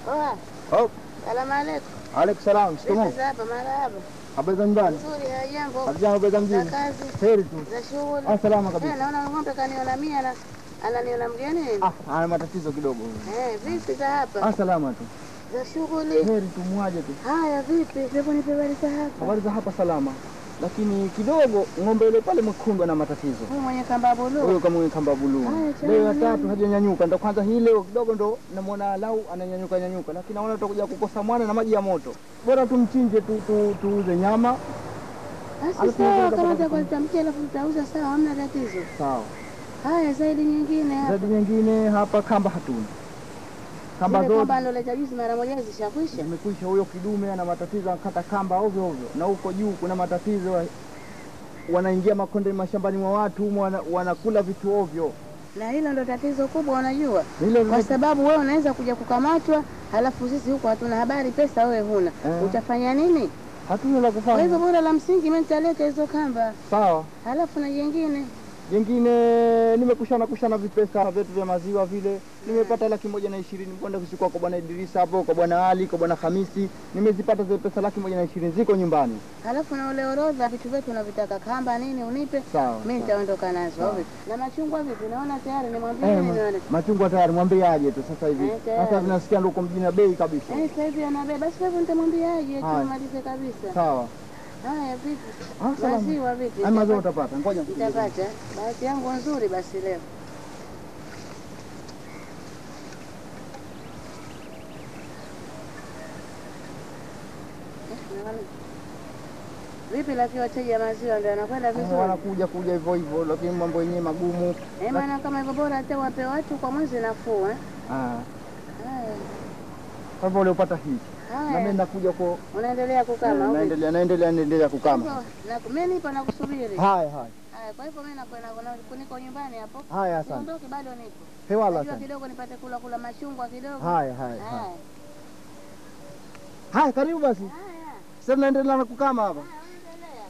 Oa, Oh, salamu alaikum. alaikum salam. Shikamoo. Vipi za hapa marahaba? Habari za nyumbani? Nzuri, hajambo. Habari habari za Za mjini? kazi, Heri tu. za shughuli. Ah, salama Eh, kabisa. naona ng'ombe kaniona mia na ananiona mgeni. Ah, ana matatizo kidogo. Eh, vipi za hapa? Ah, salama tu. Za shughuli. Heri tu muaje tu. Haya, vipi? Hebu nipe habari za hapa. Habari za hapa salama. Lakini kidogo ng'ombe yule pale mwekundu ana matatizo. Huyu mwenye kamba Huyo buluu. kama mwenye kamba buluu. Haya, chana Leo ya nini? tatu hajanyanyuka. Ndo kwanza hii leo kidogo ndo namuona lau ananyanyuka nyanyuka. Lakini naona tutakuja kukosa mwana na maji ya moto. Bora tumchinje tu tu tuuze nyama. Basi Alafu sawa, unaweza kama kupata utakuwa tutamkia alafu tutauza sawa, hamna tatizo. Sawa. Haya, zaidi nyingine hapa. Zaidi nyingine hapa kamba hatuna. Kamba Zile zote kamba aloleta juzi mara moja zishakwisha. Imekwisha. Huyo kidume ana matatizo, anakata kamba ovyo ovyo, na huko juu kuna matatizo, wa- wanaingia makonde mashambani mwa watu humo, wana, wanakula vitu ovyo. Na hilo ndo tatizo kubwa, unajua, Hilo kwa sababu wewe unaweza kuja kukamatwa, halafu sisi huko hatuna habari, pesa wewe huna, Eh. utafanya nini? hatuna la Kwa hivyo kufanya. bora la msingi mimi nitaleta hizo kamba, Sawa. halafu na jengine Jengine nimekushana kushana vipesa vyetu vya maziwa vile, nimepata laki moja na ishirini kwenda kuchukua kwa bwana Idrisa hapo, kwa bwana Ali, kwa bwana Hamisi, nimezipata zile pesa laki moja na ishirini ziko nyumbani. halafu na ule orodha vitu vyetu unavitaka, kamba nini unipe, Sawa. mimi sawa. nitaondoka nazo. Sawa. au vipi? Na machungwa vipi? Naona tayari nimwambie Eh, nini ma- nione. machungwa tayari, mwambie aje tu sasa hivi. Eh, tayari. Sasa tunasikia ndo uko mjini na bei kabisa. Eh, sasa hivi anabeba, basi kwa hivyo nitamwambiaje Haya. tumalize kabisa. Sawa. Haya, vipi? Ah, salama. Maziwa vipi? Haya maziwa Nitapata- utapata. Ngoja nikupigie. Nitapata. Bahati yangu nzuri basi leo. Eh, naona. Vipi lakini wateja maziwa ndio anakwenda Eh, vizuri? wanakuja kuja hivyo hivyo, lakini mambo yenyewe magumu. Eh, maana kama hivyo bora hata wape watu kwa mwezi nafuu eh. Ah, Haya. Kwa hivyo uliopata hii na mimi Haya. nakuja kwa Unaendelea kukama au vipi? naendelea naendelea naendelea kukama. Hivyo, na- Mimi nipo nakusubiri. Haya haya Haya, kwa hivyo mimi nakwenda na- niko nyumbani hapo. haya, asante. Siondoki bado nipo. Hewala, Najua asante. kidogo nipate kula kula machungwa kidogo. Haya haya haya. Haya. Haya, karibu basi. Haya. Sasa naendelea na kukama hapa. Haya, endelea.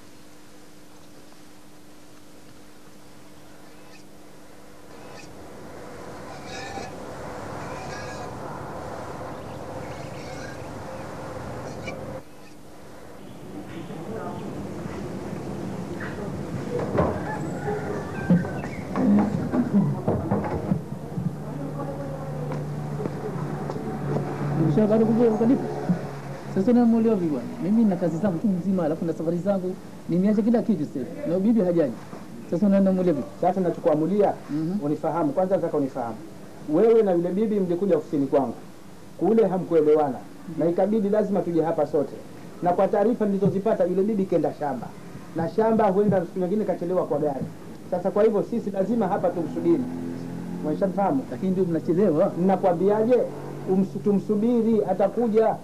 Bado kuja ukanipa. Sasa namuelewa vipi bwana? Mimi na kazi zangu tu mzima alafu na safari zangu nimeacha kila kitu sasa. Na bibi hajaji. Sasa unaenda muelewa vipi? Sasa nachokuamulia Mhm. unifahamu kwanza, nataka unifahamu wewe na yule bibi mlikuja ofisini kwangu kule, hamkuelewana na ikabidi lazima tuje hapa sote, na kwa taarifa nilizozipata yule bibi kenda shamba na shamba huenda siku nyingine kachelewa kwa gari. Sasa kwa hivyo sisi lazima hapa tumsubiri, umeshanifahamu? Lakini ndio mnachelewa. Nakwambiaje, umsu- tumsubiri, atakuja.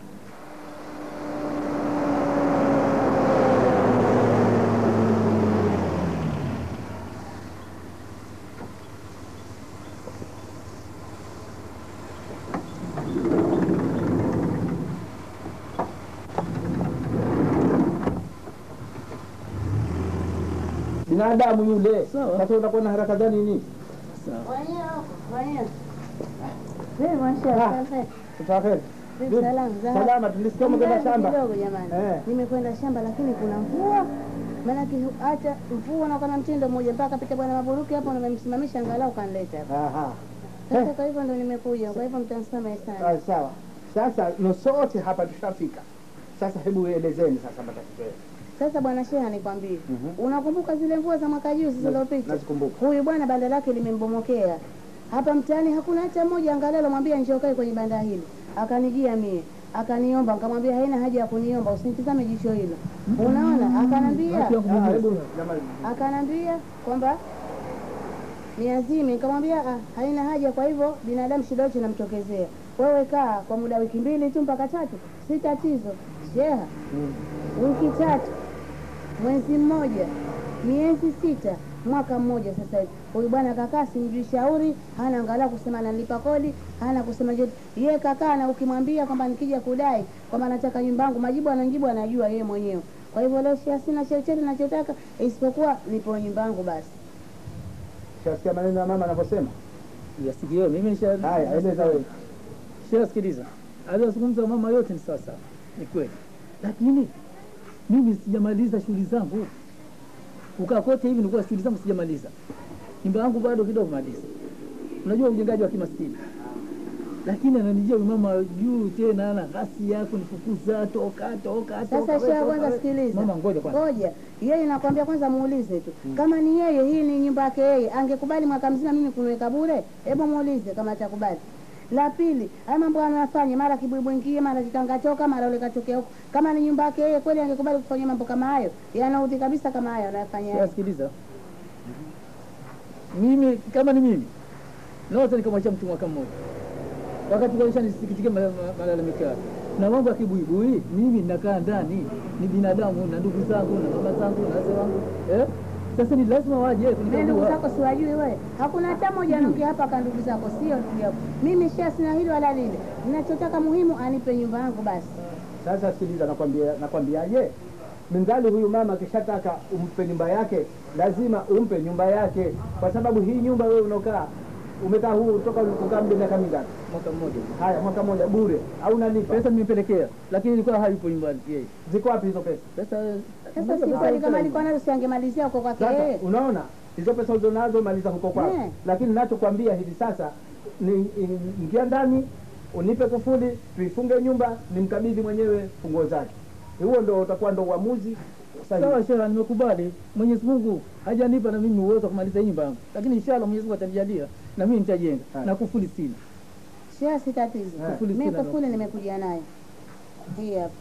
binadamu yule. Sawa. Sasa utakuwa na haraka gani nini? Sawa. Wenyewe huko, wenyewe. Vipi mwanasheria? Ah. Asante. Tutafeli. Vipi salamu za hapa? Salama, tulisikia umekwenda Mzazi shamba. kidogo jamani. Eh. Nimekwenda shamba lakini kuna mvua. Maanake acha mvua na kama mtindo mmoja mpaka pita bwana Maburuki hapo nimemsimamisha angalau kanileta hapa. Aha. Sasa kwa hivyo ndo nimekuja. Kwa hivyo mtanisamehe sana. Ah, sawa. Sasa no sote hapa tushafika. Sasa hebu elezeni sasa matatizo yenu. Sasa bwana Sheha nikwambie. Mhm. Unakumbuka zile mvua za mwaka juzi zilizopita? Nazikumbuka. Huyu bwana banda lake limembomokea. Hapa mtaani hakuna hata mmoja angalau alomwambia njoo kae kwenye banda hili. Akanijia mie, akaniomba, nikamwambia haina haja ya kuniomba, usinitizame jicho hilo. Unaona? Akanambia, Watu wako Ah, mjini. hebu jamani. akanambia kwamba niazime. Nikamwambia ah, haina haja, kwa hivyo binadamu shida yote inamtokezea. Wewe kaa kwa muda wiki mbili tu mpaka tatu, si tatizo. Sheha, wiki tatu, mwezi mmoja, miezi sita, mwaka mmoja sasa hivi. Huyu bwana kakaa, simjui shauri, hana angalau kusema analipa kodi, hana kusema chochote. Yeye kakaa na ukimwambia kwamba nikija kudai kwamba nataka nyumba yangu, majibu anajibu anajua yeye mwenyewe. Kwa hivyo leo Sheha, sina chochote nachotaka isipokuwa nipo nyumba yangu basi. Shasikia maneno ya mama anavyosema? Yasikio mimi nisha Haya, eleza wewe. Sheha, sikiliza, aliyozungumza mama yote ni sawa sawa, ni kweli, lakini mimi sijamaliza shughuli zangu. Kukaa kote hivi nilikuwa shughuli zangu sijamaliza, nyumba yangu bado kidogo maliza. Unajua ujengaji wa kimaskini, lakini ananijia huyu mama juu tena, ana ghasi yako nifukuza, toka toka Sasa toka, sheha, toka, kwanza we. sikiliza. Mama, ngoja kwanza. Ngoja, yeye nakwambia kwanza muulize tu kama ni yeye, hii ni nyumba yake yeye, angekubali mwaka mzima mimi kuniweka bure? Hebu muulize kama atakubali. La pili, haya mambo anayofanya, mara kibwibu ingie, mara kitanga toka, mara ule katokea huko. Kama ni nyumba yake yeye, kweli angekubali kufanya mambo kama hayo? Yanaudhi kabisa kama hayo anayofanya Sheha, yeye. sikiliza, mimi kama ni mimi naweza nikamwacha mtu mwaka mmoja wakati kaisha nisikitike ma- ma- malalamiko yake na mambo ya kibuibui. Mimi nakaa ndani, ni binadamu na ndugu zangu na mama zangu na wazee wangu eh? Sasa ni lazima waje Mimi ndugu kunikagua. zako siwajui wewe, hakuna hata mmoja anaongea hapa ka ndugu zako, sio ndugu yako. Mimi sheha, sina hili wala lile, ninachotaka muhimu anipe nyumba yangu basi. Sasa sikiliza, nakwambia nakwambiaje, mngali huyu mama akishataka umpe nyumba yake, lazima umpe nyumba yake, kwa sababu hii nyumba wewe unaokaa umekaa huu toka ulikukaa muda miaka mingapi? Mwaka mmoja Haya, mwaka mmoja bure au nalipa? pesa nimepelekea, lakini ilikuwa hayupo nyumbani yeye. Ziko wapi hizo pesa? Pesa Sasa si kweli, kama alikuwa nazo si angemalizia huko kwake Sasa yeye. unaona hizo pesa ulizonazo maliza huko kwako, Eh. lakini nachokwambia hivi sasa ni ni- ingia ndani unipe kufuli, tuifunge nyumba, nimkabidhi mwenyewe funguo zake. Huo ndo utakuwa ndo uamuzi sahihi. sawa, sheha, nimekubali. Mwenyezi Mungu hajanipa na mimi uwezo wa kumaliza hii nyumba yangu, lakini inshallah Mwenyezi Mungu atanijalia na mimi nitajenga, Haya. na kufuli sina Sheha, si tatizo. Eh. Kufuli Mimi sina kufuli nimekuja nayo hii hapa,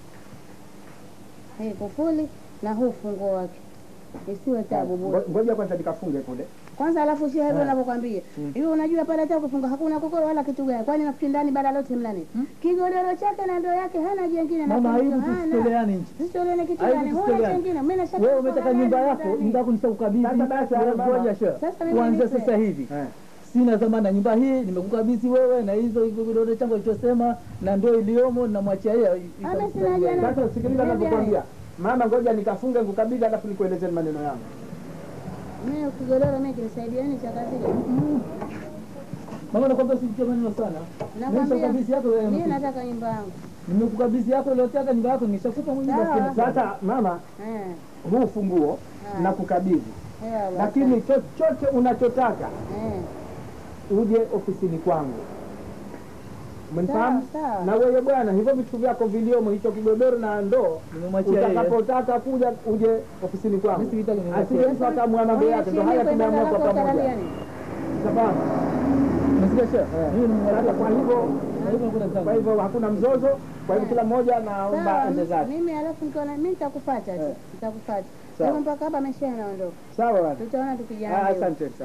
hii kufuli na huu funguo wake, isiwe tabu bure. Ngo- Ngoja kwanza nikafunge kule. Kwanza alafu sheha, hivyo Eh. ninavyokwambia hivi, unajua pale hata kufunga hakuna kokoro wala kitu gani, kwani nafikiri ndani bara lote mna nini? Kigodoro chake na ndoo yake, hana jengine na mama, kitu aibu hana. tusitoleane nchi. Sisione kitu Aibu gani, huna tusitoleane. jengine. Mimi nashaka Wewe kuko umetaka na nyumba nani yako, ndani. nyumba yako nishakukabidhi. Sasa basi, Wewe mama. ngoja sheha, Sasa mimi kuanzia nipe. sasa hivi Eh. sina dhamana nyumba hii, nimekukabidhi wewe na hizo hivyo vidole changu alichosema na ndoo iliyomo, namwachia yeye. Ama sina jana. Sasa sikiliza Bibi navyokwambia, mama, ngoja nikafunge nikukabidhi, alafu nikueleze maneno yangu. Mimi kigodoro mimi kinisaidia nini cha kazi ile? Mama, nakwambia usijitie maneno sana. Nakwambia Nimeshakukabidhi yako wewe. mimi nataka nyumba yangu. Nimekukabidhi yako iliyotaka nyumba yako, nimeshakupa mwenyewe. Sawa. basi. Sasa mama, Eh. huu funguo Ah. na kukabidhi, Hewa basi. lakini chochote unachotaka eh. uje ofisini kwangu. Umenifahamu? Sawa, sawa. Na wewe bwana, hivyo vitu vyako viliomo, hicho kigodoro na ndoo, Nimemwachia yeye. utakapotaka kuja uje ofisini kwangu, Mimi sitaki nimwachie. asije mtu akamua mambo yake. Ndio haya tumeamua kwa pamoja, sababu Umesikia sheha? Eh. Mimi nimemwachia. Sasa kwa hivyo Na hivyo hakuna zangu. kwa hivyo hakuna mzozo, kwa hivyo kila mmoja naomba Sawa, ende zake. mimi alafu nikiona mimi nitakupata tu. Eh. Nitakupata. Sawa. Kama mpaka hapa amesha naondoka. Sawa bwana. Tutaona Ah, tukijana. asante sana.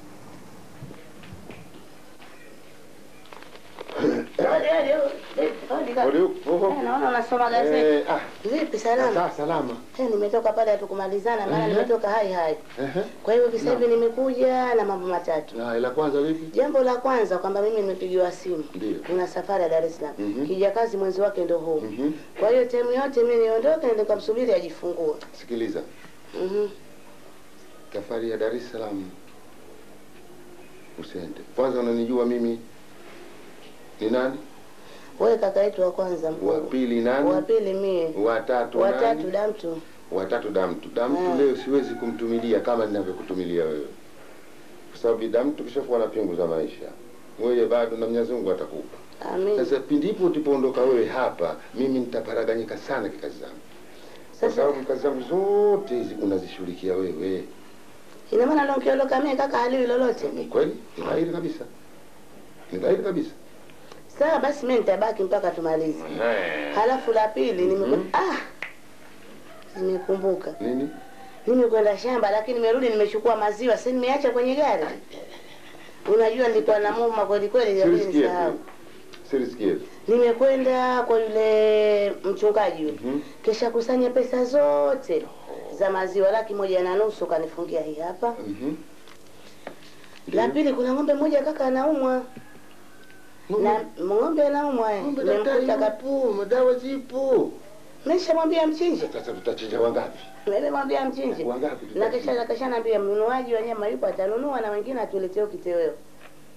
Naona unasoma gazeti. Eh, ah, Vipi salama? sawa salama. Eh, nimetoka pale hatukumalizana maana Ehe. nimetoka hai hai. Ehe. Kwa hiyo sasa hivi nimekuja na mambo matatu. Na ila kwanza vipi? Jambo la kwanza kwamba mimi nimepigiwa simu. Ndio. Kuna safari ya Dar es Salaam. Mhm. Kijakazi mwenzi wake ndo huu. Mhm. Kwa hiyo temu yote mimi niondoke nende nikamsubiri ajifungue. Sikiliza. Mhm. Safari ya Dar es Salaam. Usiende. Kwanza unanijua mimi ni nani? Wewe kaka yetu wa kwanza mkuu. Wa pili nani? Wa pili mie. Wa tatu Wa nani? tatu damtu. Wa tatu Damtu. Damtu Eh. leo siwezi kumtumilia kama ninavyokutumilia wewe. Kwa sababu Damtu kishakuwa na pingu za maisha. Wewe bado na Mwenyezi Mungu atakupa. Amin. Sasa pindipo utipoondoka wewe hapa, mimi nitaparaganyika sana kikazi zangu. Kwa Sasa sababu kazi zangu zote hizi unazishughulikia wewe. ina maana leo nikiondoka mie kaka haliwi lolote. Ni kweli? Ni dhahiri kabisa. Ni dhahiri kabisa. Sawa basi mimi nitabaki mpaka tumalize. Halafu la pili nimekwenda Mhm. ah nimekumbuka. Nini? Nimekwenda shamba lakini nimerudi nimechukua maziwa, si nimeacha kwenye gari. Unajua nilikuwa na muma kweli kweli ya Sirisikie nisahau. tu. Sirisikie tu. Nimekwenda kwa yule mchungaji yule. Mhm. Kisha kusanya pesa zote za maziwa laki moja na nusu kanifungia hii hapa. Mhm. La Ndio. pili kuna ng'ombe moja kaka anaumwa. Na ng'ombe anaumwa. eh. Ng'ombe daktari Nimemkuta kap... yupo, madawa zipo. Nimeshamwambia mchinje. Sasa tutachinja wangapi? Nimemwambia mchinje. Wangapi Na tutachinja? kisha kisha naambia mnunuaji wa nyama yupo atanunua na wengine atuletee kitoweo.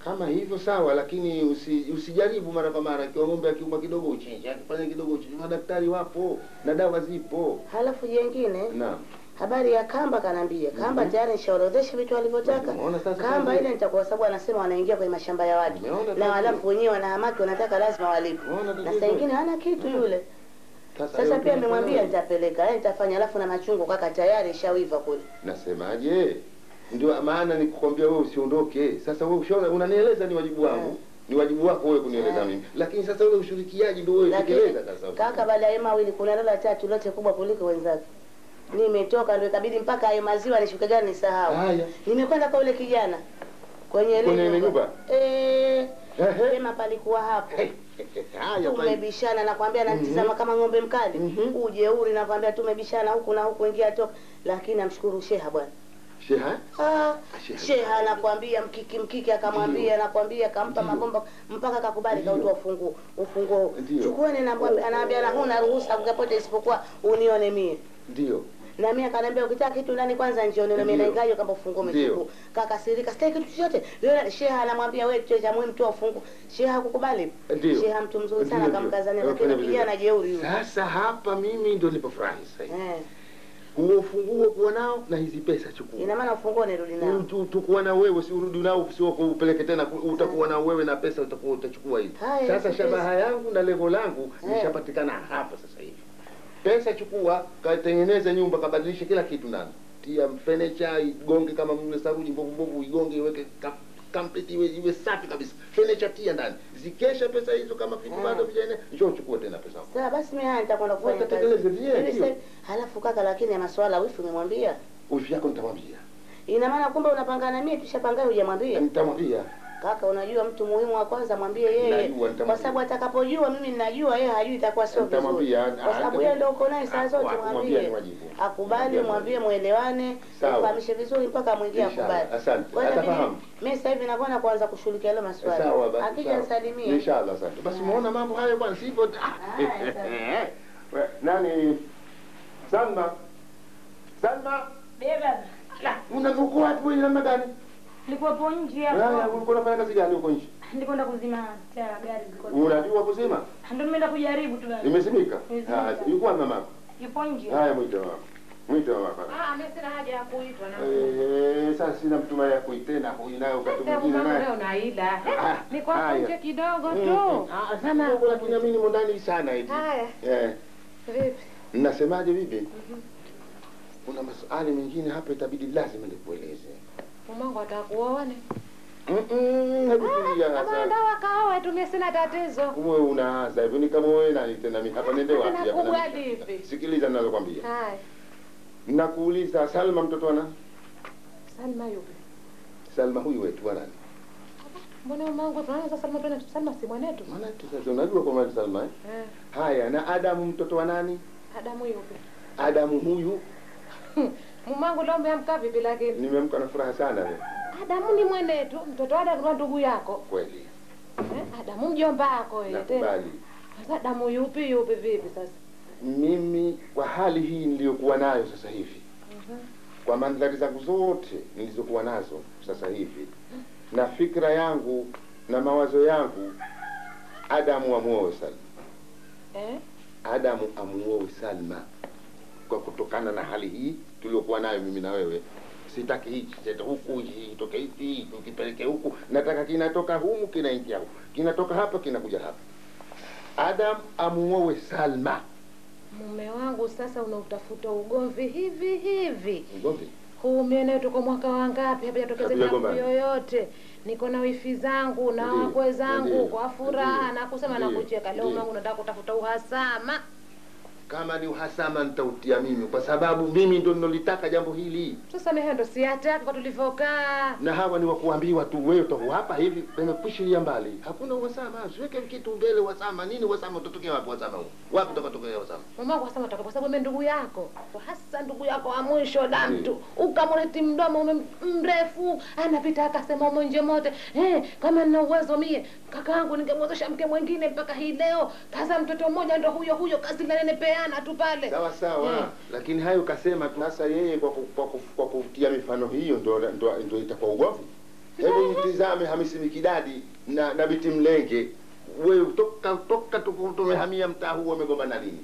kama hivyo sawa, lakini usi, usijaribu mara kwa mara. Ikiwa ng'ombe akiuma kidogo uchinje, akifanya kidogo uchinje. Madaktari wapo na dawa zipo. Halafu jengine Naam, habari ya kamba kanaambia kamba tayari nishaorodhesha vitu alivyotaka Umeona sasa kamba kazi? ile nitakuwa sababu anasema wanaingia kwenye mashamba ya watu Umeona na kazi? halafu wenyewe wanahamaki wanataka lazima walipe Umeona na tatizo? saa ingine hana kitu yule sasa hiyo pia amemwambia tunafanya- nitapeleka eh, nitafanya halafu na machungu kaka tayari ishawiva kule Nasemaje? Ndio maana nikukwambia wewe usiondoke. Sasa wewe ushaona, unanieleza ni wajibu wangu. Mm. Ni wajibu wako wewe kunieleza Mm. mimi. Lakini sasa ule ushirikiaji ndio wewe lakini tekeleza sasa. kaka baada ya mawili kuna lala tatu lote kubwa kuliko wenzake nimetoka ndio ikabidi mpaka hayo maziwa nishuke gani nisahau Haya. nimekwenda kwa yule kijana kwenye ile Kwenye ile nyumba? eh Ehe. sema palikuwa hapo Haya basi. tumebishana nakwambia natizama kama ng'ombe mkali Mhm. ujeuri nakwambia tumebishana huku na huku ingia toka lakini namshukuru sheha bwana Sheha? Ah, Sheha. sheha anakwambia mkiki mkiki akamwambia nakwambia kampa Ndio. mabomba mpaka kakubali Ndio. kautoa ufunguo ufunguo Ndio. chukueni na anaambia na huna ruhusa kukapote isipokuwa unione mie Ndio. na mimi akaniambia ukitaka kitu ndani kwanza njioni na mimi Ndio. naingaje kama ufunguo Ndio. umechukua kakasirika sitaki kitu chochote yule sheha anamwambia wewe kitu cha muhimu toa ufunguo sheha hakukubali Ndio. sheha mtu mzuri sana Ndio, ndio. akamkazania Wafanya lakini vizuri. kijana jeuri yule Sasa hapa mimi ndio nilipofurahi sasa. hivi. eh Huo ufunguo kuwa nao na hizi pesa chukua. ina maana ufunguo nirudi nao Tu- tukuwa na wewe si urudi nao sio upeleke tena ku- utakuwa na wewe na pesa utakuwa utachukua hizi Haya, sasa hizi shabaha yangu na lengo langu Eh. lishapatikana hapa sasa hivi pesa chukua katengeneze nyumba kabadilishe kila kitu ndani tia furniture igonge kama mle saruji mbovu mbovu igonge iweke ka- complete iwe, iwe safi kabisa furniture tia ndani zikesha pesa hizo kama vitu Eh. bado vijana njoo chukua tena pesa yako. Sawa basi mimi haya nitakwenda kufanya Wewe kazi. katekeleze vyenyewe, Hivi ndio. sasa- Halafu kaka lakini ya maswala wifi umemwambia? wifi yako nitamwambia Ina maana kumbe unapangana mie tushapangana hujamwambia? nitamwambia Kaka unajua mtu muhimu wa kwanza mwambie yeye. Najua, nitamwambia. Kwa sababu atakapojua mimi ninajua yeye hajui itakuwa sio vizuri. Nitamwambia, Kwa sababu ah, yeye ndio uko naye saa ah, zote kumwambia mwambie. ni wajibu. Akubali Kumwambia mwambie ni muelewane, Sawa. mfahamishe vizuri mpaka mwingie Inshallah. akubali. Asante. Kwa hiyo Atafahamu. mimi- Mimi sasa hivi nakwenda kuanza kushughulikia ile maswali. Sawa basi. Akija sawa. nisalimie. Inshallah, asante. Basi muona mambo hayo bwana, sivyo? Haya, We, Nani? Salma. Salma. Beba, La, unavuka wapi wewe namna gani? nilikuwepo nje Wewe hapo. ulikuwa unafanya kazi gani huko nje? Nilikwenda kuzima taa gari zilikuwa. Unajua kuzima? Ndio nimeenda kujaribu tu. basi. Imezimika? Imezimika. Ah, yuko wapi mama? Yupo nje. Haya mwite mama. Mwite mama. Ah, mimi sina haja ya kuitwa na Eh, sasa sina mtumai ya kuitena huyu naye wakati Sasa mwingine mama naye. wewe unaila. Ah, Niko hapo haya. nje kidogo Mm, tu. mm. Ah, sana huko lakini mimi nimo ndani sana hivi. Haya, Eh. vipi? Nasemaje bibi? Kuna maswali mengine hapa itabidi lazima nikueleze. Mamangu atakuoane. Mm-mm, hebu tulia Kama sasa. ndo wakaoa tu mimi sina tatizo. Wewe unaanza hivyo ni kama wewe nani tena mimi hapa nende wapi hapa? Nakubwa na- vipi? Sikiliza ninalokwambia. Haya, Nakuuliza Salma mtoto ana? Salma yupi? Salma huyu wetu wa nani? Mbona mamangu tunaanza sasa Salma tena Salma si mwanetu? Maana tu sasa unajua kwa maana Salma eh? Eh, Haya na Adamu mtoto wa nani? Adamu yupi? Adamu huyu Mamangu leo umeamka vipi lakini? nimemka na furaha sana leo. Adamu ni mwanetu, mtoto wa Adamu ni ndugu yako. Kweli. Eh, Adamu mjomba wako yeye tena. Nakubali. Sasa Adamu yupi yupi vipi sasa? Mimi kwa hali hii niliyokuwa nayo sasa hivi kwa mandhari zangu zote nilizokuwa nazo sasa hivi na fikra yangu na mawazo yangu, Adamu amuoe Salma, Eh? Adamu amuoe Salma kwa kutokana na hali hii tuliokuwa nayo mimi na wewe. Sitaki hichi chete huku hiki kitoke hiki tukipeleke huku, nataka kinatoka humu kinaingia huku, kinatoka hapa kinakuja hapa. Adam amuoe Salma. Mume wangu sasa unautafuta ugomvi hivi hivi. Ngombe Huu mimi tuko mwaka wangapi hapajatokeza jambo Hatujagombana. yoyote. Niko na wifi zangu na Ndiyo, wakwe zangu ndiyo, kwa furaha ndiyo, na kusema na ndiyo, kucheka. Leo ndiyo. mangu nataka kutafuta uhasama. kama ni uhasama nitautia mimi, kwa sababu mimi ndo ninolitaka jambo hili, Sasa mimi ndo siataka kwa tulivyokaa. na hawa ni wakuambiwa tu, wewe utakuwa hapa hivi, pemekwishilia mbali, hakuna uhasama. Siweke kitu mbele, uhasama nini? Uhasama utatokea wapi? Uhasama huu wapi utakatokea uhasama? Mamangu asema toka kwa sababu mimi ndugu yako. Hasa ndugu yako wa mwisho da mtu. Ukamleti mdomo ume- mrefu anapita akasema mwenje mote. Eh, kama nina uwezo mie kakaangu ningemwezesha mke mwingine mpaka hii leo. Kaza mtoto mmoja ndo huyo huyo kazi la nene peana tu pale. Sawa sawa, Eh. lakini hayo kasema tu. Sasa yeye kwa, ku- kwa, ku- kwa kutia mifano hiyo ndo, ndo, ndo itakuwa ugomvi. Hebu mtizame Hamisi Mikidadi na, na Biti Mlenge, wewe toka toka tupo- tumehamia mtaa huu wamegombana lini?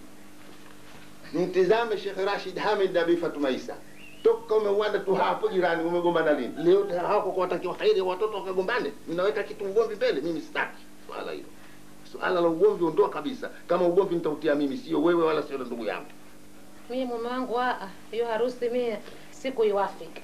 Mtizame Sheikh Rashid Hamid na Bi Fatuma Isa, toka umeuanda tu hapo jirani, umegombana lini? Leo tena hawako kuwatakia kheri watoto wakagombane, mnaweka kitu ugomvi mbele. Mimi sitaki swala hilo, swala la ugomvi ondoa kabisa. Kama ugomvi nitautia mimi, sio wewe wala sio ndugu yangu. Mie mume wangu aa, hiyo harusi mie siku iwafiki.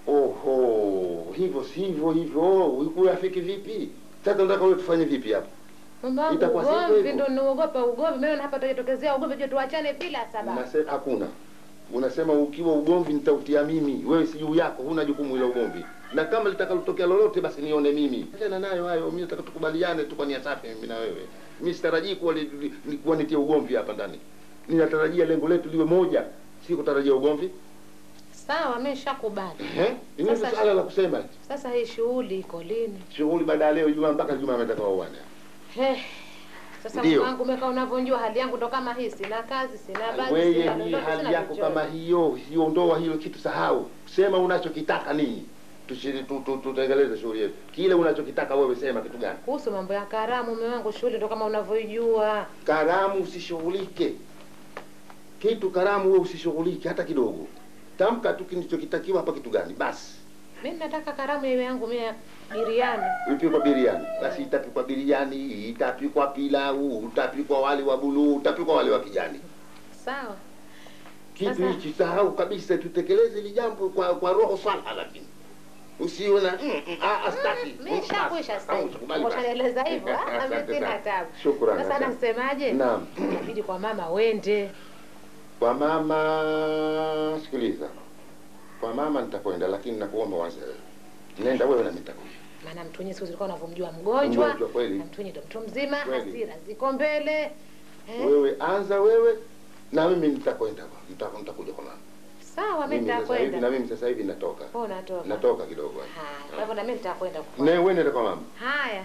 Oho, hivyo sivyo hivyo, ukuyafiki vipi? Sasa unataka wewe tufanye vipi hapa? Mume wangu Itakuwa sivyo ugomvi hivyo. ndo niogopa ugomvi. Mimi hapa tukitokezea ugomvi je tuachane bila sababu. Unasema hakuna. Unasema ukiwa ugomvi nitautia mimi, wewe si juu yako, huna jukumu la ugomvi. Na kama litakalotokea lolote basi nione mimi. Achana nayo hayo, mimi nataka tukubaliane tu kwa nia safi mimi na wewe. Mimi sitarajii kuwa li- li- li- kuwa nitie ugomvi hapa ndani. Ninatarajia lengo letu liwe moja, si kutarajia ugomvi. Sawa, mimi nishakubali. Eh? Ni nini Sasa- swala la kusema? Sasa hii shughuli iko lini? Shughuli baada ya leo Juma mpaka Juma ametaka waone. He. Sasa Ndio. mume wangu umekaa unavyonjua hali yangu ndo kama hii, sina kazi, sina bagi, Wewe sina hii lolote, hali sina yako chochote. kama hiyo, hiyo ndoa hilo kitu sahau. Sema unachokitaka nini? Tushiri tu, tu, tutekeleze shughuli yetu. Kile unachokitaka wewe sema kitu gani? Kuhusu mambo ya karamu, mume wangu, shughuli ndo kama unavyoijua. Karamu usishughulike. Kitu karamu wewe usishughulike hata kidogo. Tamka tu kilichokitakiwa hapa kitu gani? Basi. Mimi nataka karamu iwe yangu mimi ya biriani. Ipikwa biriani. Basi itapikwa biriani, itapikwa pilau, utapikwa wali wa buluu, utapikwa wali wa kijani. Sawa. Kitu Sasa- hichi sahau kabisa, tutekeleze hili jambo kwa, kwa roho salha, lakini usiwe na mm, mm, ah, ah, sitaki. Mimi shakwisha sasa. Ah, hivi. usikubali basi. Ushanieleza hivyo, ah, mimi Asante sina sana. tabu. Shukrani, Sasa asante. nasemaje? Naam. Inabidi kwa mama wende. Kwa mama, sikiliza, kwa mama nitakwenda, lakini nakuomba wanze wewe. Nenda wewe na mimi nitakuja. Maana mtu wenyewe siku zilikuwa unavyomjua mgonjwa. Mgonjwa kweli. Na mtu wenyewe ndo mtu mzima, Kweli. hasira ziko mbele. Eh? Wewe anza wewe na mimi nitakwenda, nita- nitakuja kwa mama. Sawa, mimi Mimi sasa hivi na nitakwenda. mimi sasa hivi natoka, Oh, natoka. natoka kidogo. Haya, kwa hivyo na mimi nitakwenda. kwa- Ne, wewe nenda kwa mama. Haya.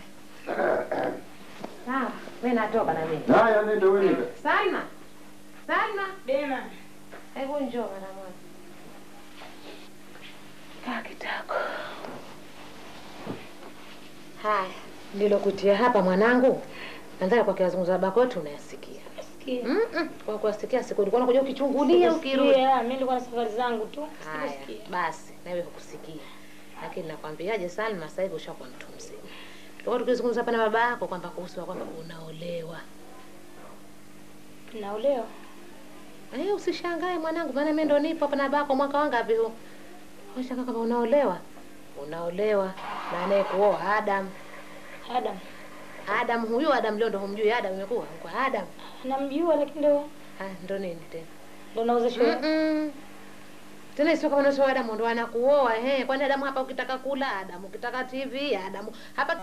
Sawa, mimi natoka na mimi. Haya, nenda wewe nenda. Salma. Salma. Dema. Hebu njoo mara moja. Kaa kitako. Haya, nilokutia hapa mwanangu. Nadhani kwa kiwazungumza baba kwetu unayasikia. Sikia. Mm -mm. Kwa kuwasikia siku ulikuwa unakuja ukichungulia ukirudi. Sikia, mimi nilikuwa na safari zangu tu. Haya, Sikusikia. basi nawe hukusikia. Lakini nakwambiaje Salma, sasa hivi ushakuwa mtu mzima. Tulikuwa tukizungumza hapa na baba yako kwamba kuhusu kwamba unaolewa. Naolewa. Eh, usishangae mwanangu, maana mimi ndo nipo hapa na babako mwaka wangapi huu? Unashangaa kama unaolewa? Unaolewa na anayekuoa Adam. Adam. Adam huyo Adam leo ndo humjui Adam imekuwa kwa Adam. Namjua lakini ndio Ah, ndo nini tena? ndio nauza shule. Mm-mm. Tena sio kama unasema Adam ndo anakuoa eh. Kwani Adam hapa ukitaka kula Adam, ukitaka TV Adam. Hapa